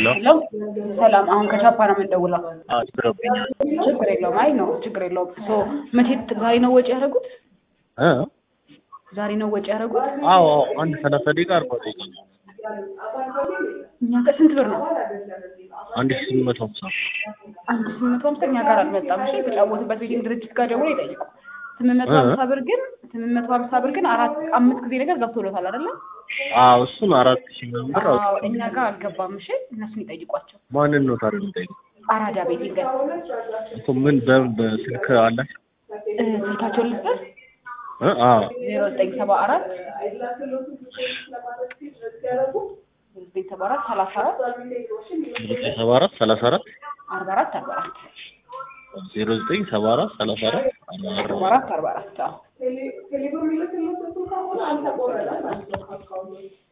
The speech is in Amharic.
ሄሎ ሄሎ ሰላም። አሁን ከቻፓ ነው የምንደውለው። አስብረብኛል ችግር የለውም። አይ ነው ችግር የለውም። ሶ መቼ ዛሬ ነው ወጪ ያደረጉት? እ ዛሬ ነው ወጪ ያደረጉት? አዎ አዎ አንድ ሰላሳ ደቂቃ አርባ ደቂቃ እኛ ጋር ስንት ብር ነው? አንድ ሺህ ስምንት መቶ ሀምሳ አንድ ስምንት መቶ ሀምሳ እኛ ጋር አልመጣም። እሺ የተጫወቱበት ቤቲንግ ድርጅት ጋር ደውሎ ይጠይቁ። ስምንት መቶ ሀምሳ ብር ግን ስምንት መቶ ሀምሳ ብር ግን አራት አምስት ጊዜ ነገር ገብቶሎታል አይደለ? አዎ እሱን አራት ሺህ ምናምን ብር አዎ አውጥቼ እኛ ጋር አልገባም። እሺ እነሱን ይጠይቋቸው። ማንን ነው ታዲያ የምጠይቀው? አራዳ ቤቲንግ እኮ ምን በምን በስልክ አላቸው? እ ስልካቸውን ልስጠር እ አዎ ዜሮ ዘጠኝ ሰባ አራት ዘጠኝ ሰባ አራት ሰላሳ አራት ዘጠኝ ሰባ አራት ሰላሳ አራት አርባ አራት አርባ አራት ዜሮ ዘጠኝ ሰባ አራት ሰላሳ አራት አርባ አራት አርባ አራት አዎ